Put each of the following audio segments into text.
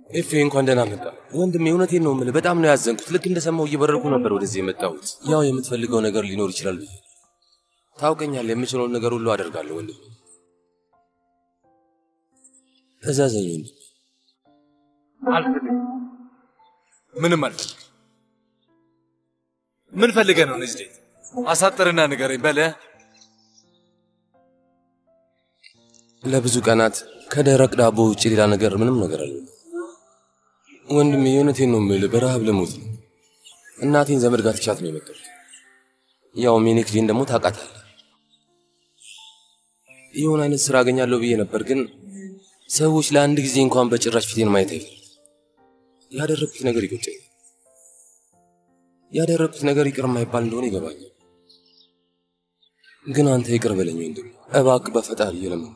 ኤፌ እንኳን ደህና መጣ ወንድሜ። እውነቴን ነው የምልህ፣ በጣም ነው ያዘንኩት። ልክ እንደሰማው እየበረርኩ ነበር ወደዚህ የመጣሁት። ያው የምትፈልገው ነገር ሊኖር ይችላል ብዬ ታውቀኛለህ። የምችለውን ነገር ሁሉ አደርጋለሁ ወንድሜ። እዛዘኝ ወንድሜ። አልፈልግም። ምንም አልፈልግም። ምን ፈልገህ ነው ነጅዴት? አሳጥርና ንገረኝ በለ። ለብዙ ቀናት ከደረቅ ዳቦ ውጭ ሌላ ነገር ምንም ነገር አለ ወንድሜ። የእውነቴን ነው የምልህ፣ በረሃብ ልሞት ነው። እናቴን ዘመድ ጋር ትቻት ነው የመጣሁት። ያው ሜኔክሊን ደግሞ ታውቃታለህ። የሆነ አይነት ስራ አገኛለሁ ብዬ ነበር፣ ግን ሰዎች ለአንድ ጊዜ እንኳን በጭራሽ ፊቴን ማየት አይፈልም። ያደረግኩት ነገር ይቆጨኛል። ያደረግኩት ነገር ይቅር የማይባል እንደሆነ ይገባኛል። ግን አንተ ይቅር በለኝ ወንድሜ፣ እባክህ በፈጣሪ እየለመንኩ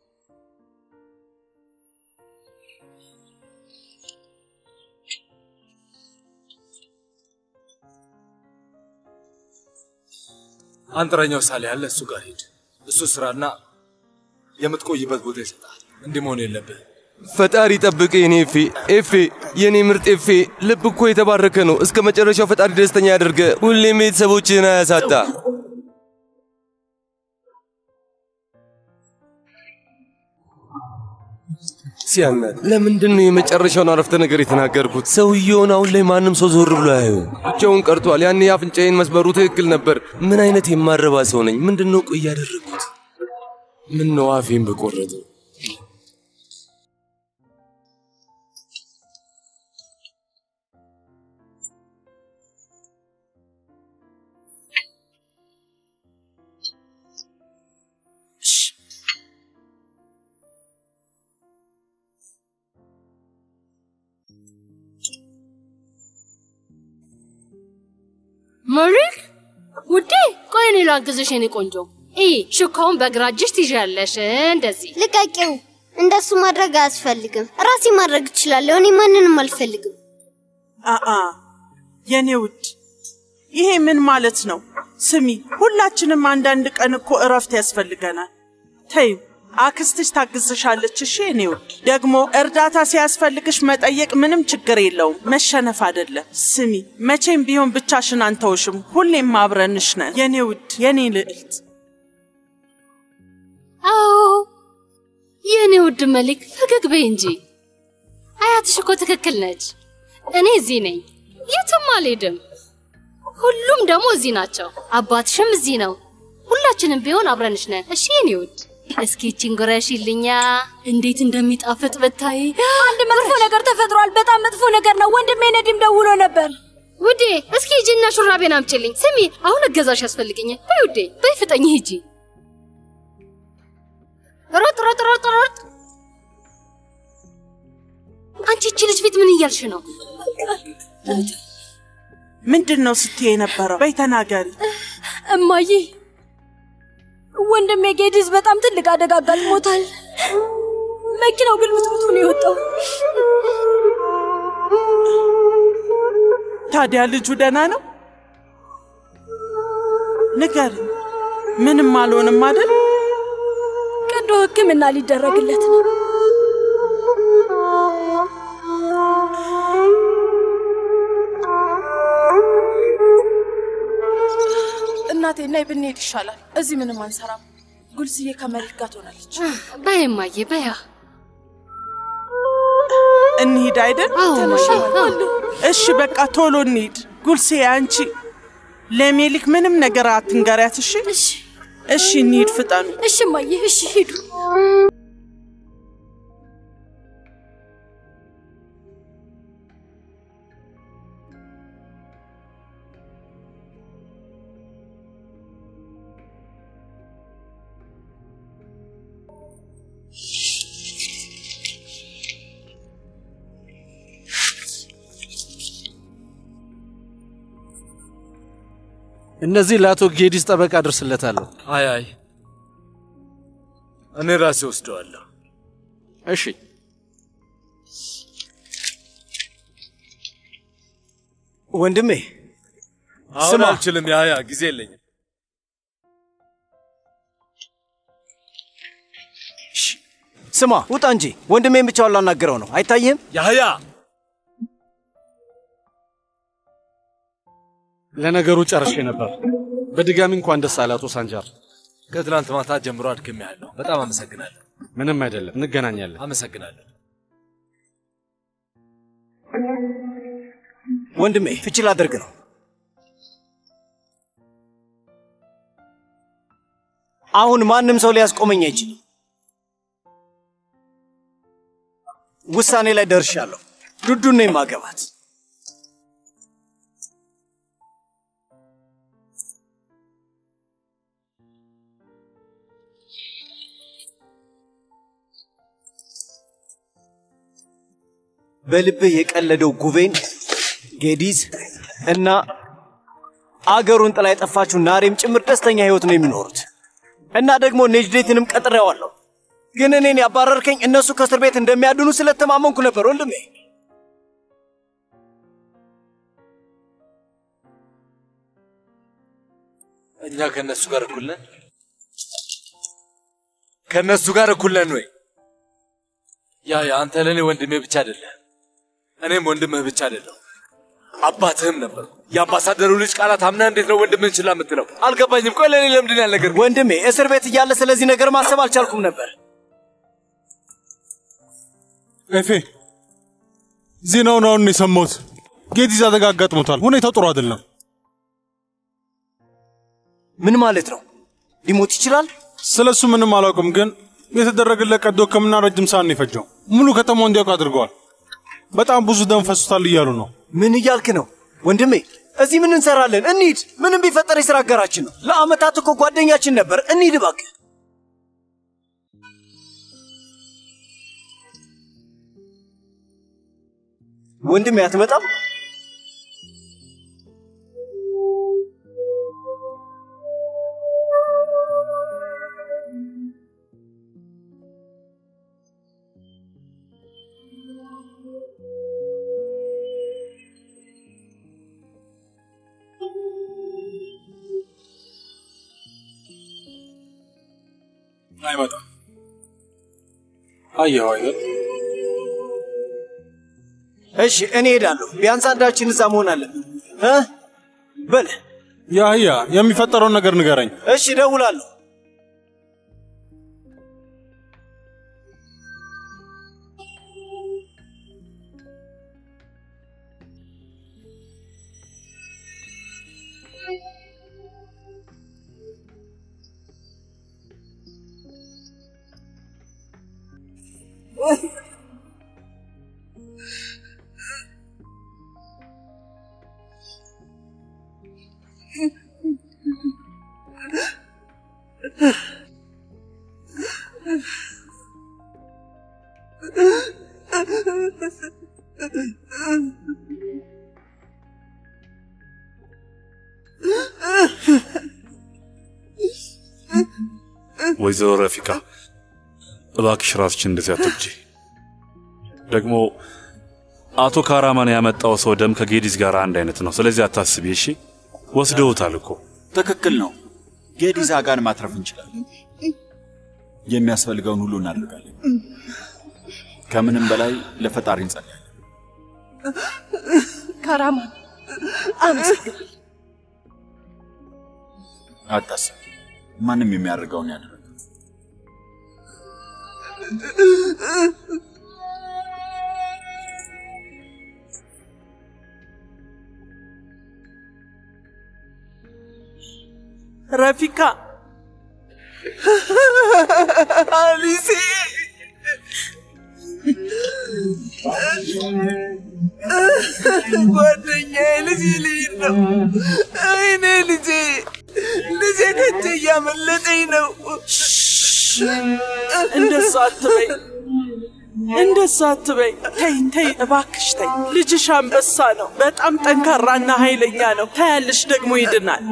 አንጥረኛው ሳሌ ያለ እሱ ጋር ሂድ። እሱ ስራና የምትቆይበት ቦታ ይሰጣል። እንዲህ መሆን የለብህ። ፈጣሪ ጠብቅ የኔ ኤፌ ኤፌ የኔ ምርጥ ኤፌ። ልብ እኮ የተባረከ ነው። እስከ መጨረሻው ፈጣሪ ደስተኛ ያደርገ። ሁሌም ቤተሰቦችህን አያሳጣ። ሲያናድ ለምንድን ነው የመጨረሻውን አረፍተ ነገር የተናገርኩት? ሰውየውን አሁን ላይ ማንም ሰው ዞር ብሎ አያዩ። ብቻውን ቀርቷል። ያኔ የአፍንጫዬን መስመሩ ትክክል ነበር። ምን አይነት የማረባ ሰው ነኝ? ምንድን ነው ቆይ ያደረግኩት? ምን ነው አፌን በቆረጠው መሪክ ውዴ፣ ቆይ እኔ ላግዝሽ የኔ ቆንጆ። ይህ ሹካውን በግራ እጅሽ ትይዣለሽ፣ እንደዚህ ልቀቂው። እንደሱ ማድረግ አያስፈልግም። ራሴ ማድረግ እችላለሁ። እኔ ማንንም አልፈልግም። አአ የኔ ውድ ይሄ ምን ማለት ነው? ስሚ፣ ሁላችንም አንዳንድ ቀን እኮ እረፍት ያስፈልገናል። ተይው፣ አክስትሽ ታግዝሻለች። እሺ የኔ ውድ፣ ደግሞ እርዳታ ሲያስፈልግሽ መጠየቅ ምንም ችግር የለውም፣ መሸነፍ አይደለም። ስሚ፣ መቼም ቢሆን ብቻሽን አንተውሽም፣ ሁሌም አብረንሽ ነን የኔ ውድ፣ የኔ ልዕልት። አዎ የእኔ ውድ መሊክ፣ ፈገግ በይ እንጂ። አያትሽ እኮ ትክክል ነች። እኔ እዚህ ነኝ፣ የትም አልሄድም። ሁሉም ደግሞ እዚህ ናቸው። አባትሽም እዚህ ነው። ሁላችንም ቢሆን አብረንሽ ነን። እሺ የኔ ውድ፣ እስኪ ይቺን ጉረሽልኛ። እንዴት እንደሚጣፍጥ ብታይ። አንድ መጥፎ ነገር ተፈጥሯል። በጣም መጥፎ ነገር ነው። ወንድሜ ነዲም ደውሎ ነበር። ውዴ፣ እስኪ ሂጂና ሹራቤን አምጪልኝ። ስሚ፣ አሁን እገዛሽ ያስፈልገኛል። በይ ውዴ፣ በይ ፍጠኝ፣ ሂጂ። ሮጥ ሮጥ ሮጥ ሮጥ። አንቺ እቺ ልጅ ፊት ምን እያልሽ ነው? ምንድን ነው ስትይ የነበረው? በይ ተናገሪ። እማዬ፣ ወንድሜ ጌዲዝ በጣም ትልቅ አደጋ አጋጥሞታል። መኪናው ግልብጥብጡ ነው የወጣው። ታዲያ ልጁ ደህና ነው? ንገሪ። ምንም አልሆንም አይደል? ቀዶ ሕክምና ሊደረግለት ነው። እናቴ ናይ ብንሄድ ይሻላል። እዚህ ምንም አንሰራም። ጉልስዬ ከመሬት ጋር ትሆናለች። በይ እማዬ፣ በያ እንሂድ አይደል? አዎ ተነሽ። እማዬ፣ አዎ። እሺ በቃ ቶሎ እንሂድ። ጉልሴ አንቺ ለሜሊክ ምንም ነገር አትንገሪያት። እሺ እሺ እሺ፣ እንሂድ ፍጠኑ። እሺ እማዬ፣ እሺ ሂዱ። እነዚህ ለአቶ ጌዲስ ጠበቃ አድርስለታለሁ። አይ አይ፣ እኔ ራሴ ወስደዋለሁ። እሺ ወንድሜ አሁን ስማ። አልችልም። ያ ያ ጊዜ የለኝም። ስማ ውጣ እንጂ ወንድሜን ብቻውን ላናገረው ነው። አይታይህም? ያህያ ለነገሩ ጨርሼ ነበር። በድጋሚ እንኳን ደስ አለ አቶ ሳንጃር። ከትናንት ማታ ጀምሮ አድክሜያለሁ። በጣም አመሰግናለሁ። ምንም አይደለም፣ እንገናኛለን። አመሰግናለሁ። ወንድሜ ፍቺ ላደርግ ነው። አሁን ማንም ሰው ሊያስቆመኝ አይችልም። ውሳኔ ላይ ደርሻለሁ። ዱዱን ነው የማገባት። በልብህ የቀለደው ጉቬን ጌዲዝ እና አገሩን ጥላ የጠፋችው ናሬም ጭምር ደስተኛ ህይወት ነው የሚኖሩት። እና ደግሞ ኔጅዴትንም ቀጥሬዋለሁ። ግን እኔን ያባረርከኝ እነሱ ከእስር ቤት እንደሚያድኑ ስለተማመንኩ ነበር ወንድሜ። እኛ ከእነሱ ጋር እኩል ነን? ከእነሱ ጋር እኩል ነን ወይ? ያ ያ አንተ ለእኔ ወንድሜ ብቻ አይደለህ፣ እኔም ወንድምህ ብቻ አይደለሁ፣ አባትህም ነበር። የአምባሳደሩ ልጅ ቃላት አምና እንዴት ነው ወንድምህን ችላ የምትለው? አልገባኝም። ቆይ ለእኔ ለምንድን ነው ያልነገርከኝ? ወንድሜ እስር ቤት እያለ ስለዚህ ነገር ማሰብ አልቻልኩም ነበር። ኤፌ ዜናውን አሁን ነው የሰማሁት። ጌዲዝ አደጋ አጋጥሞታል። ሁኔታው ጥሩ አይደለም። ምን ማለት ነው? ሊሞት ይችላል? ስለ እሱ ምንም አላውቅም፣ ግን የተደረገለት ቀዶ ሕክምና ረጅም ሰዓት ነው የፈጀው። ሙሉ ከተማው እንዲያውቅ አድርገዋል። በጣም ብዙ ደም ፈሱታል እያሉ ነው። ምን እያልክ ነው ወንድሜ? እዚህ ምን እንሰራለን? እንሂድ። ምንም ቢፈጠር የስራ አጋራችን ነው። ለአመታት እኮ ጓደኛችን ነበር። እንሂድ እባክህ። ወንድሜ አትመጣም? አይመጣም። አየኸው አይደል? እሺ እኔ ሄዳለሁ። ቢያንስ አንዳችን እዛ መሆን አለብን እ በል ያህያ የሚፈጠረውን ነገር ንገረኝ። እሺ እደውላለሁ። ወይዘሮ ረፊቃ እባክሽ ራስችን እንደዚህ አትግጂ። ደግሞ አቶ ካራማን ያመጣው ሰው ደም ከጌዲዝ ጋር አንድ አይነት ነው። ስለዚህ አታስቢ እሺ። ወስደውታል እኮ ትክክል ነው። ጌዲዝ አጋን ማትረፍ እንችላለን። የሚያስፈልገውን ሁሉ እናደርጋለን። ከምንም በላይ ለፈጣሪ እንጸልያለን። ካራማን አመሰግናለሁ። አታስብ፣ ማንም የሚያደርገውን ያደርጋል። ረፊካ አሊሴ ጓደኛዬ ልጅ ልሂድ ነው። አይኔ ልጄ ልጄ ከእጄ እያመለጠኝ ነው። እንደሱ አትበይ፣ እንደሱ አትበይ። ተይ ተይ፣ እባክሽ ተይ። ልጅሽ አንበሳ ነው። በጣም ጠንካራና ኃይለኛ ነው። ታያለሽ፣ ደግሞ ይድናል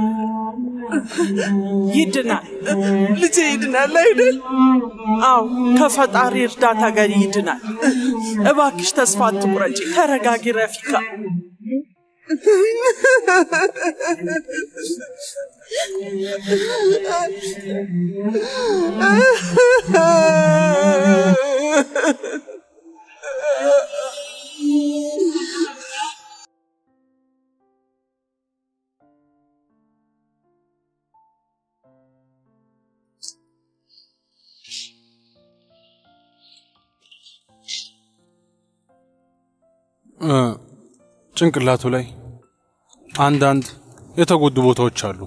ይድናል። ልጄ ይድናል አይደል? አዎ፣ ከፈጣሪ እርዳታ ጋር ይድናል። እባክሽ ተስፋ አትቁረጪ። ተረጋጊ ረፊካ። እ፣ ጭንቅላቱ ላይ አንዳንድ የተጎዱ ቦታዎች አሉ፣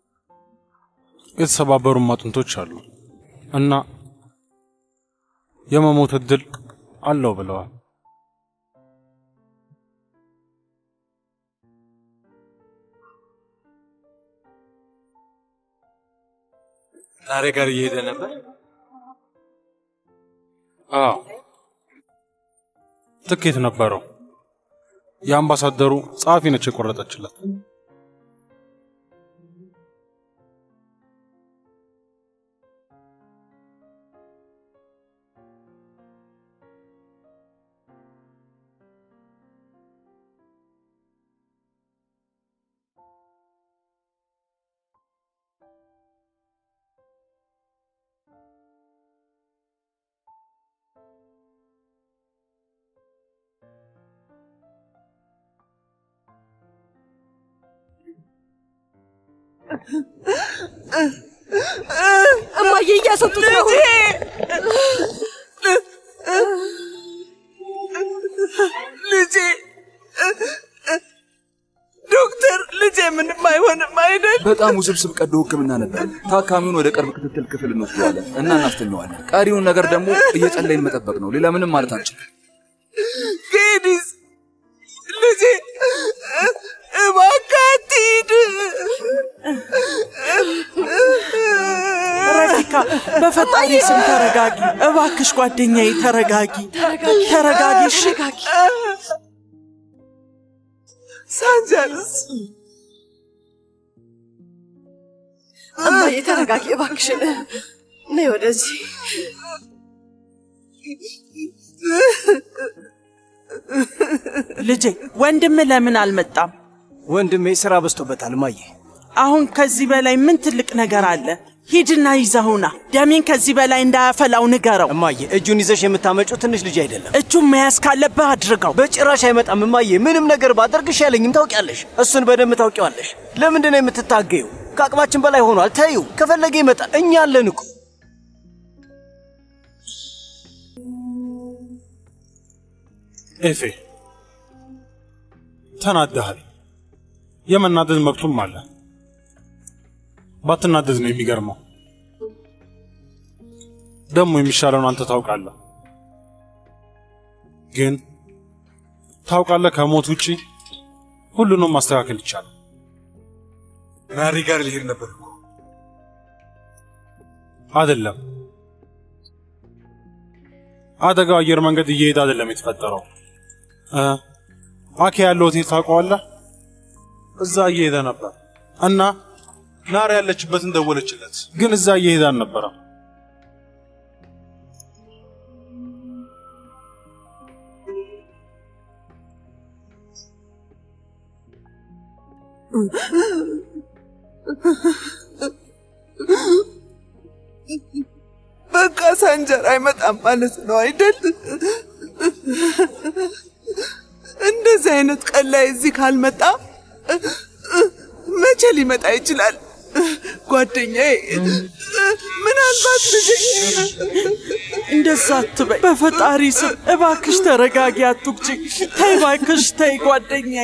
የተሰባበሩም አጥንቶች አሉ እና የመሞት እድል አለው ብለዋል። ዛሬ ጋር እየሄደ ነበር። አዎ ትኬት ነበረው። የአምባሳደሩ ጸሐፊ ነች የቆረጠችለት። እማዬ እያስወጡት ነው። ልጄ ዶክተር፣ ልጄ ምንም አይሆንም አይደል? በጣም ውስብስብ ቀዶ ሕክምና ነበር። ታካሚውን ወደ ቅርብ ክትትል ክፍል እንወስደዋለን እና እናስተኘዋለን። ቀሪውን ነገር ደግሞ እየጸለይን መጠበቅ ነው። ሌላ ምንም ማለት አንችልም። ጌዲስ ልጄ እባክህ አትሂድ። ረፊካ በፈጣሪ ስም ተረጋጊ እባክሽ፣ ጓደኛዬ ተረጋጊ፣ ተረጋጊ። እሺ ሳንጀርስ እማዬ ተረጋጊ እባክሽን፣ ነይ ወደዚህ። ልጄ ወንድም ለምን አልመጣም? ወንድሜ ስራ በዝቶበታል እማዬ። አሁን ከዚህ በላይ ምን ትልቅ ነገር አለ? ሂድና ይዘውና ደሜን ከዚህ በላይ እንዳያፈላው ንገረው። እማዬ እጁን ይዘሽ የምታመጪው ትንሽ ልጅ አይደለም። እጁን መያዝ ካለብህ አድርገው። በጭራሽ አይመጣም እማዬ። ምንም ነገር ባደርግሽ ያለኝም ታውቂያለሽ። እሱን በደንብ ታውቂዋለሽ። ለምንድን ነው የምትታገዩ? ከአቅማችን በላይ ሆኗል። ተይው፣ ከፈለገ ይመጣል። እኛ አለን እኮ። ኤፌ ተናደሃል። የመናደድ መብቱም አለ። ባትናደድ ነው የሚገርመው። ደግሞ የሚሻለውን አንተ ታውቃለህ። ግን ታውቃለህ፣ ከሞት ውጪ ሁሉንም ማስተካከል ይቻላል። ናሪ ጋር ሊሄድ ነበር እኮ። አይደለም፣ አደጋው አየር መንገድ እየሄደ አይደለም የተፈጠረው። እ አኬ ያለው ሆቴል ታውቀዋለህ? እዛ እየሄደ ነበር እና ናሪ ያለችበትን ደወለችለት፣ ግን እዛ እየሄደ አልነበረም። በቃ ሳንጀር አይመጣም ማለት ነው አይደል? እንደዚህ አይነት ቀን ላይ እዚህ ካልመጣ መቼ ሊመጣ ይችላል? ጓደኛዬ፣ ምናልባት ልጄ እንደዛ አትበይ። በፈጣሪ ስም እባክሽ ተረጋጊ፣ አትጉጂ። ተይ እባክሽ ተይ ጓደኛዬ።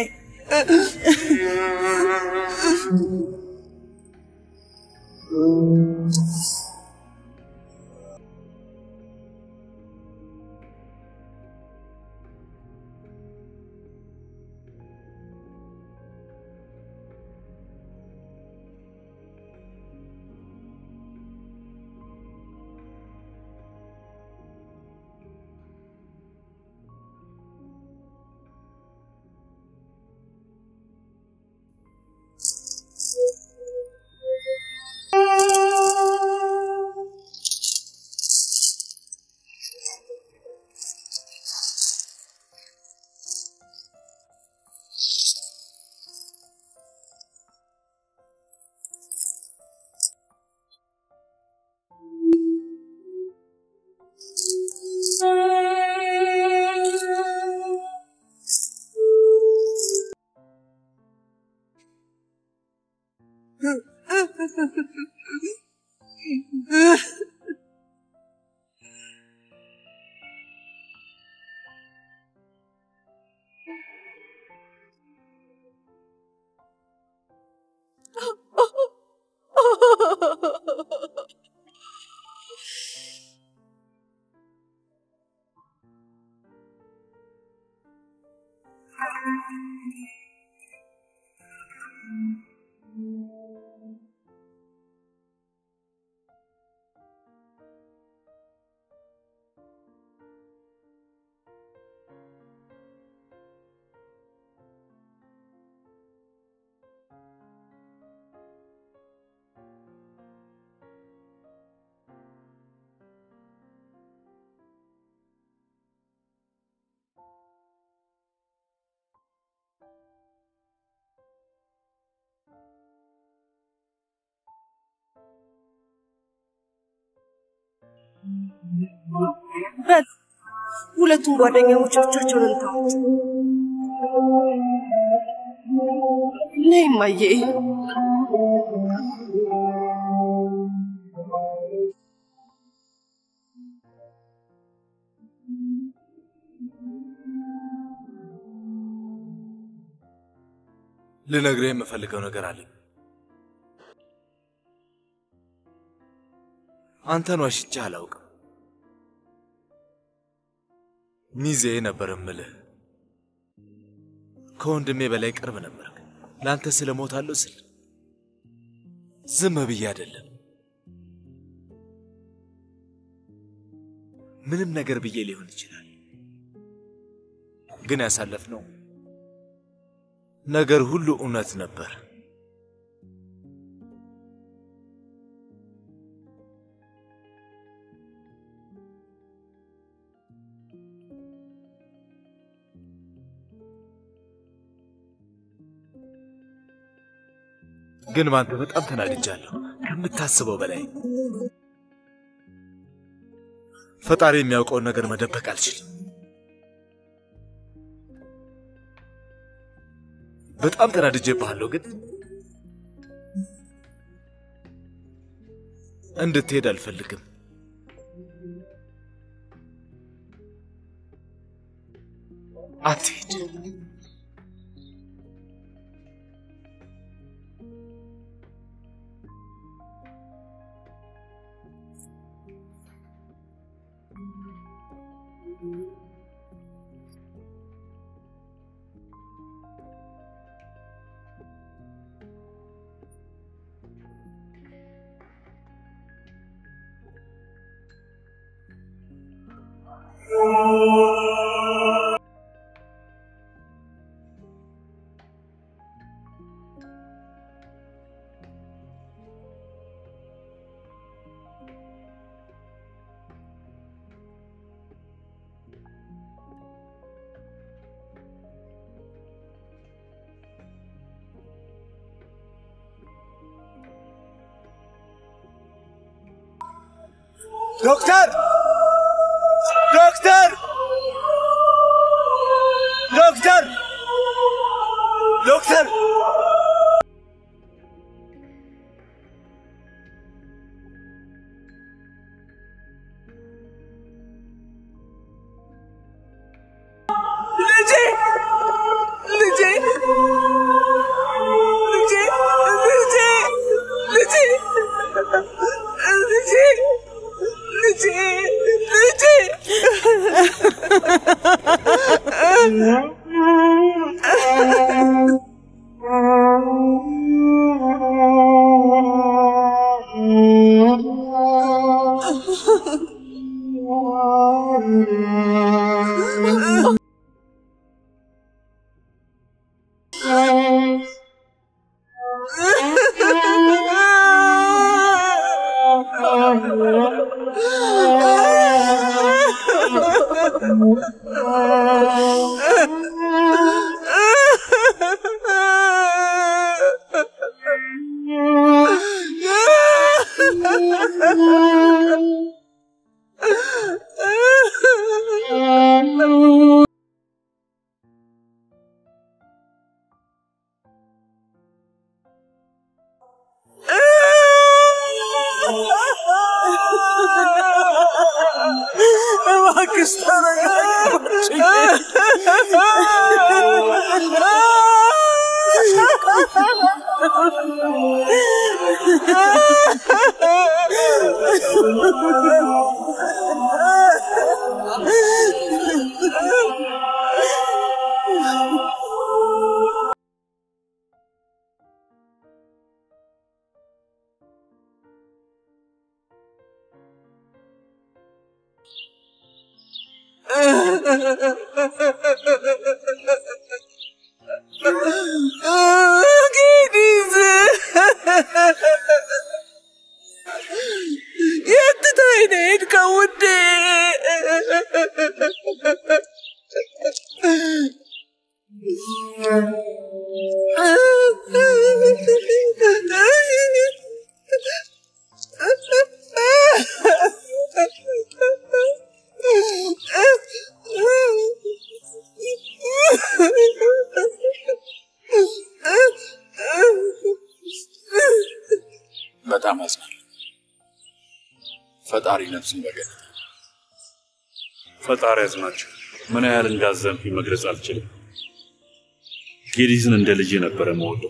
በል ሁለቱም ጓደኛሞች ብቻቸውን እንተዋት። ነይ እማዬ። ልነግርህ የምፈልገው ነገር አለኝ። አንተን ዋሽቼ አላውቅም። ሚዜ ነበር እምልህ። ከወንድሜ በላይ ቅርብ ነበር። ለአንተ ስለ ሞታለሁ ስል ዝም ብዬ አይደለም፣ ምንም ነገር ብዬ ሊሆን ይችላል። ግን ያሳለፍነው ነገር ሁሉ እውነት ነበር። ግን ባንተ በጣም ተናድጃለሁ ከምታስበው በላይ። ፈጣሪ የሚያውቀውን ነገር መደበቅ አልችልም። በጣም ተናድጄብሃለሁ፣ ግን እንድትሄድ አልፈልግም። አትሄድ። ዶክተር ዶክተር ዶክተር ዶክተር ልጄ ልጄ ልጄ ልጄ ልጄ ልጄ ልጄ ልጄ እባክሽ ጌዲዝ የት ትተኸኝ ነው የሄድከው ውዴ? ፈጣሪ ነፍስን በገነት ፈጣሪ ያዝናቸው። ምን ያህል እንዳዘንኩኝ መግለጽ አልችልም። ጌዲዝን እንደ ልጄ ነበረ መወደው።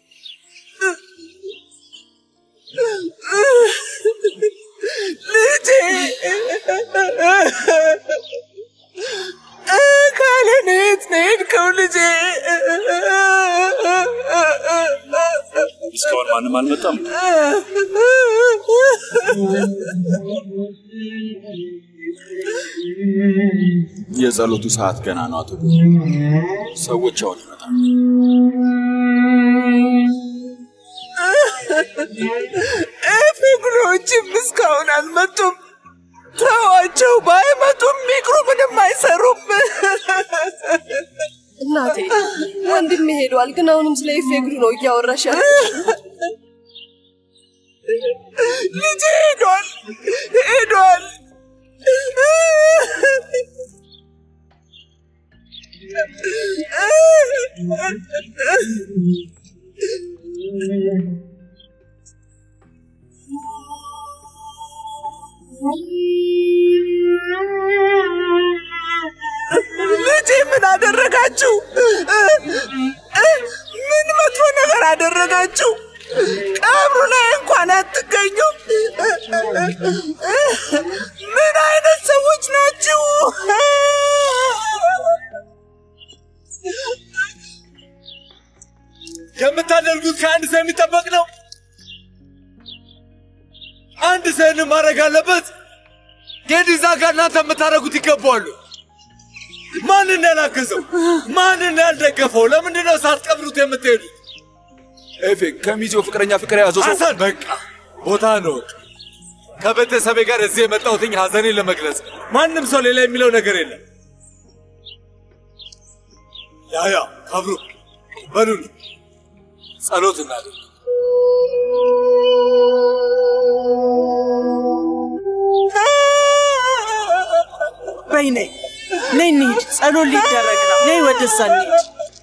ልጄ ካለን የት ነው የሄድከው ልጄ? እስካሁን ማንም አልመጣም። የጸሎቱ ሰዓት ገና ነው አቶ ብዙ ሰዎች አሁን ይመጣሉ። ፍቅሮችም እስካሁን አልመጡም። ተዋቸው፣ ባይመጡም ሚቅሩ ምንም አይሰሩም። እናቴ ወንድሜ ሄዷል፣ ግን አሁንም ስለ ኢፌግሩ ነው እያወራሽ ያለሽው። ልጄ ሄዷል ሄዷል። ልጄ ምን አደረጋችሁ? ምን መጥፎ ነገር አደረጋችሁ? ቀብሩ ላይ እንኳን አትገኙም። ምን አይነት ሰዎች ናችሁ? የምታደርጉት ከአንድ ሰው የሚጠበቅ ነው። አንድ ሰውን ማድረግ አለበት። ጌዲዛ ጋር እናንተ የምታደርጉት ይገባዋሉ። ማንን ያላገዘው? ማንን ያልደገፈው? ለምንድን ነው ሳትቀብሩት የምትሄዱት? ኤፌ ከሚዜው ፍቅረኛ ፍቅር የያዘው ሰው ሐሰን በቃ ቦታ ነው። ከቤተሰቤ ጋር እዚህ የመጣሁትኝ ሐዘኔን ለመግለጽ ማንም ሰው ሌላ የሚለው ነገር የለም። ያያ ካብሩ በሉን ጸሎት እናድርግ። በይ ነይ ነይ እንሂድ፣ ጸሎት ሊደረግ ነው። ነይ ወደዛ እንሂድ።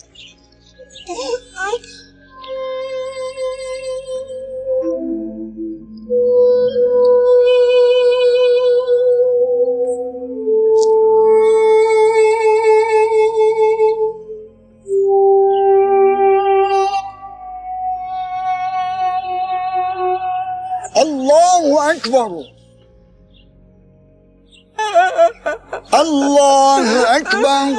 الله أكبر الله أكبر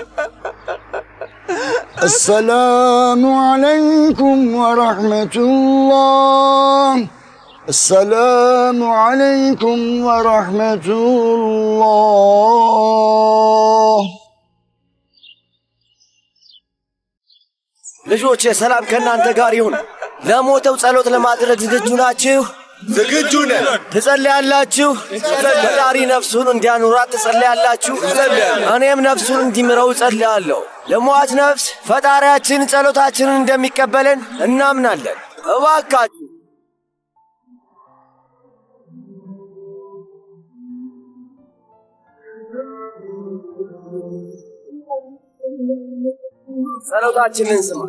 السلام عليكم ورحمة الله السلام عليكم ورحمة الله ልጆቼ ሰላም ከእናንተ ጋር ይሁን። ለሞተው ጸሎት ለማድረግ ዝግጁ ናችሁ? ዝግጁ ነን። ትጸልያላችሁ? ፈጣሪ ነፍሱን እንዲያኑራት ትጸልያላችሁ? እኔም ነፍሱን እንዲምረው እጸልያለሁ። ለሟች ነፍስ ፈጣሪያችን ጸሎታችንን እንደሚቀበለን እናምናለን። እባካችሁ ጸሎታችንን ስማ።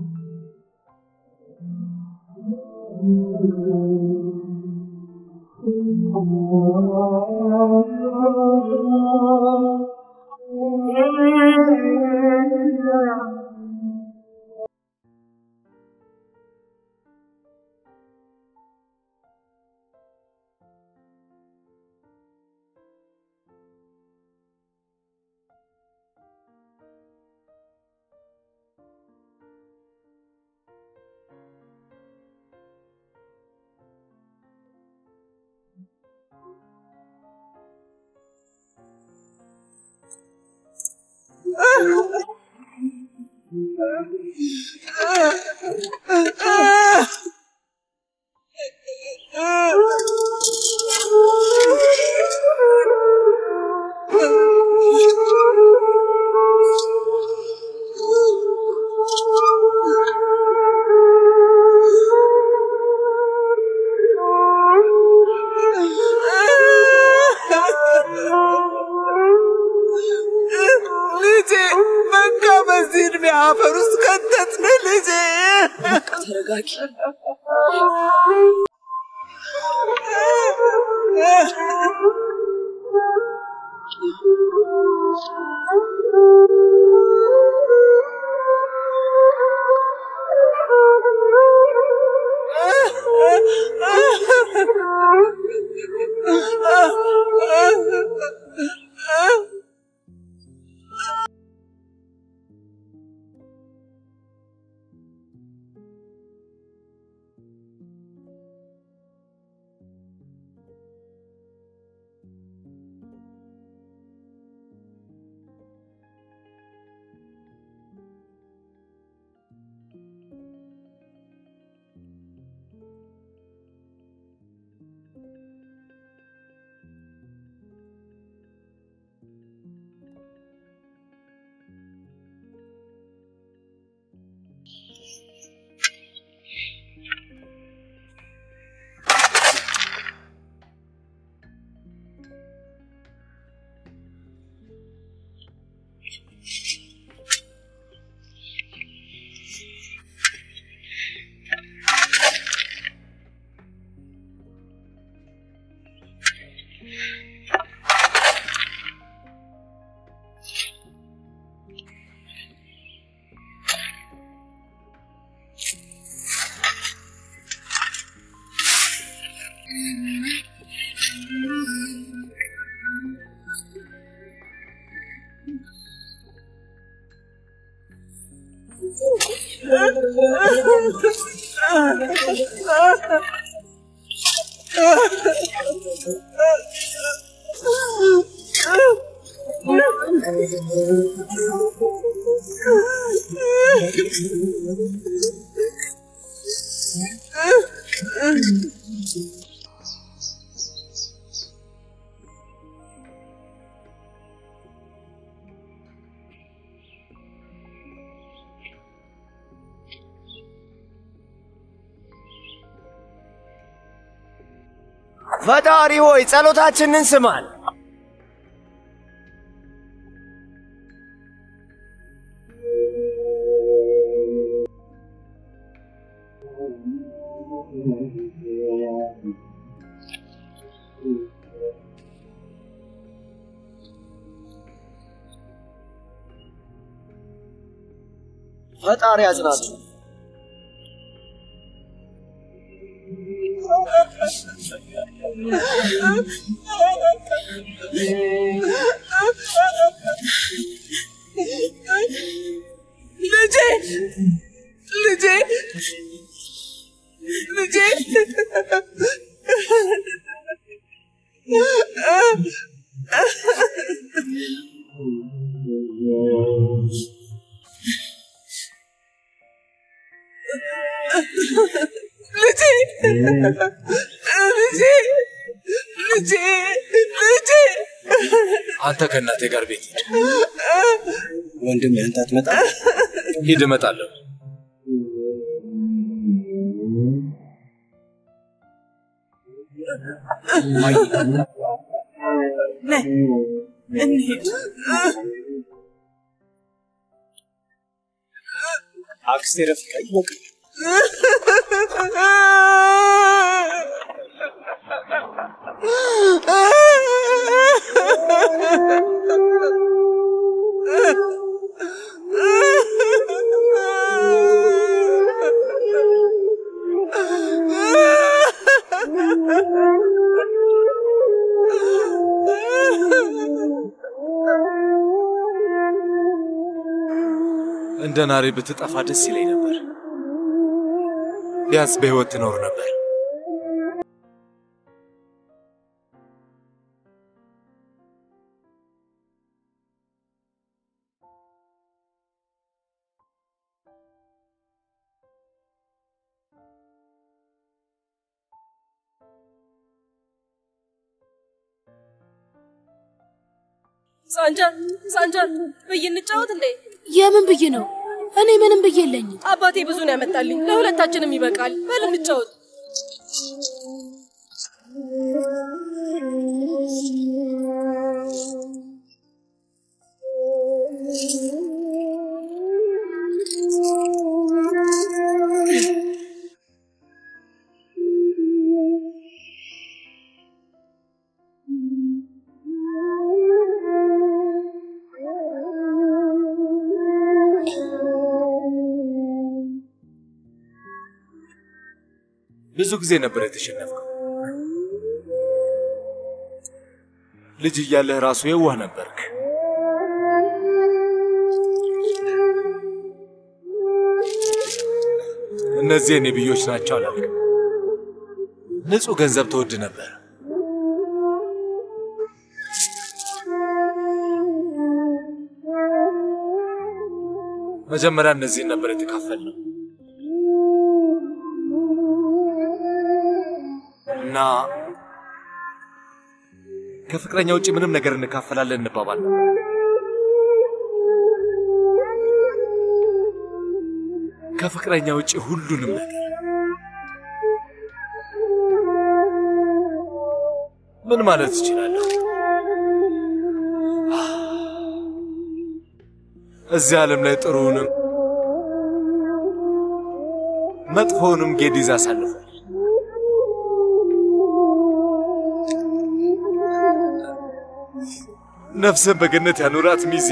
ልጄ በቃ በዚህ እድሜ አፈር ውስጥ ከተትን ልጄ። ተረጋጊ። ፈጣሪ ሆይ ጸሎታችንን ስማን። ፈጣሪ ያጽናችሁ። ልጄ ልጄ ልጄ ልጄ ልጄ ልጄ ልጄ አንተ ከእናቴ ጋር ቤት ሂድ። ወንድም አንተ አትመጣም? ሂድ፣ እመጣለሁ። ነይ እንሂድ። አክስቴ ረፊቃ ይበቃ። እንደ ናሬ ብትጠፋ ደስ ይለኝ ነበር። ቢያንስ በሕይወት ትኖር ነበር። ሳንጃን ሳንጃን ብይ እንጫወት እንዴ? የምን ብይ ነው? እኔ ምንም ብዬ የለኝም። አባቴ ብዙ ነው ያመጣልኝ። ለሁለታችንም ይበቃል። በል እንጫወት። ብዙ ጊዜ ነበር የተሸነፍከው። ልጅ እያለህ ራሱ የዋህ ነበርክ። እነዚህ የኔ ብዮች ናቸው አላልክም። ንጹህ ገንዘብ ትወድ ነበር። መጀመሪያ እነዚህን ነበር የተካፈልነው እና ከፍቅረኛ ውጭ ምንም ነገር እንካፈላለን እንባባል ነበር። ከፍቅረኛ ውጭ ሁሉንም ነገር ምን ማለት እችላለሁ? እዚህ ዓለም ላይ ጥሩውንም መጥፎውንም ጌዲዝ አሳልፏል። ነፍስን በገነት ያኑራት ሚዜ።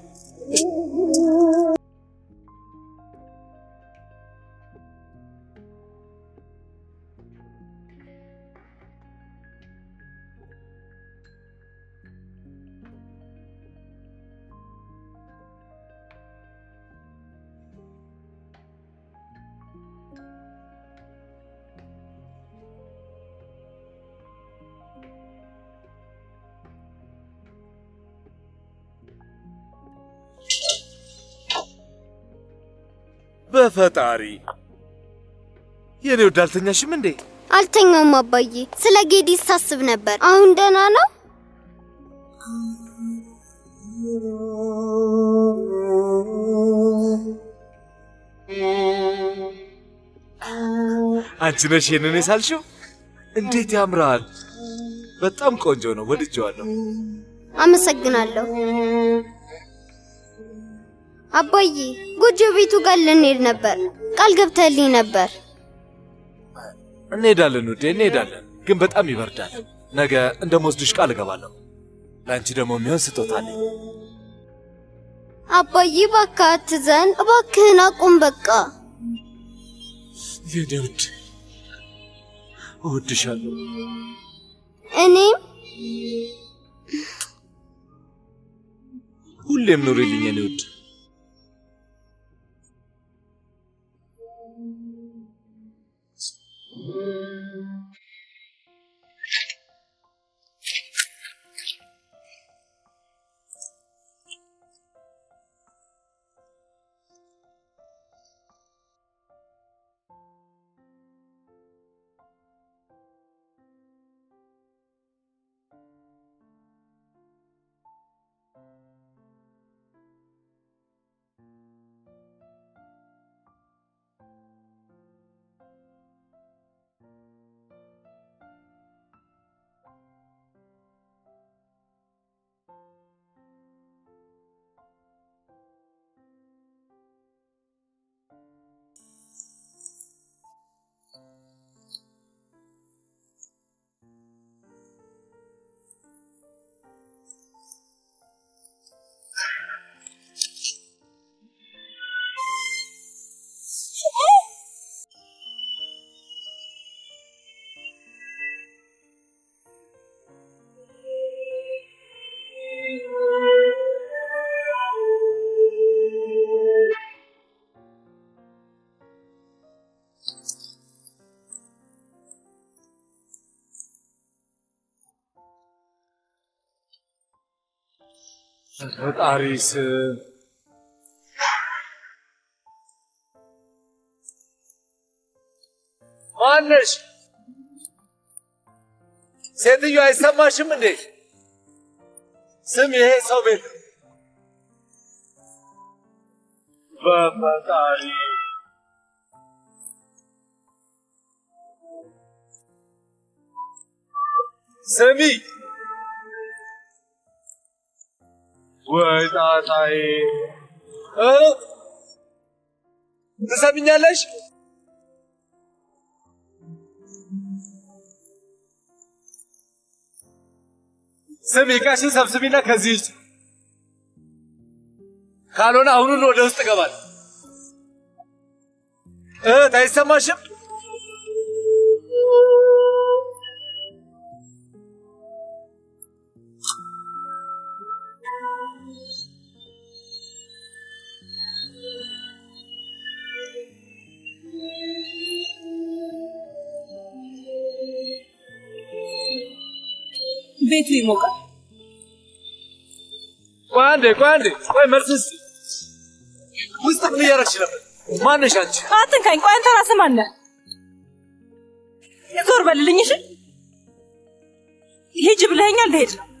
በፈጣሪ የኔ ወድ አልተኛሽም እንዴ? አልተኛውም አባዬ። ስለ ጌዲስ ሳስብ ነበር። አሁን ደህና ነው? አንቺ ነሽ ይሄንን የሳልሽው? እንዴት ያምራል! በጣም ቆንጆ ነው፣ ወድጄዋለሁ። አመሰግናለሁ አባዬ። ጎጆ ቤቱ ጋር ልንሄድ ነበር፣ ቃል ገብተህልኝ ነበር። እንሄዳለን ውዴ፣ እንሄዳለን። ግን በጣም ይበርዳል። ነገ እንደምወስድሽ ቃል እገባለሁ። ለአንቺ ደግሞ የሚሆን ስጦታ አለኝ። አባዬ እባክህ አትዘን፣ እባክህን አቁም በቃ። የኔ ውድ እወድሻለሁ። እኔም ሁሌም ኑሪልኝ የኔ ውድ። ፈጣሪ ስም ማነሽ? ሴትዮ አይሰማሽም እንዴ? ስም ይሄ ሰው ቤት ነው። በፈጣሪ ስሚ ወይ ጣጣዬ እ ትሰሚኛለሽ? ስሚ ዕቃሽን ሰብስቢና ከዚህ ውስጥ ካልሆነ አሁኑን ወደ ውስጥ እገባለሁ። እህት አይሰማሽም? ቤቱ ይሞቃል። ቆይ አንዴ ቆይ አንዴ ቆይ መልስ እስኪ ውስጥ ምን እያደረግሽ ነበር? ማነሽ አንቺ? አትንካኝ። ቆይ አንተ ራስህ ማን ነህ? ዞር በልልኝ እሺ። ሂጅ ብለኸኛል፣ ልሄድ ነው።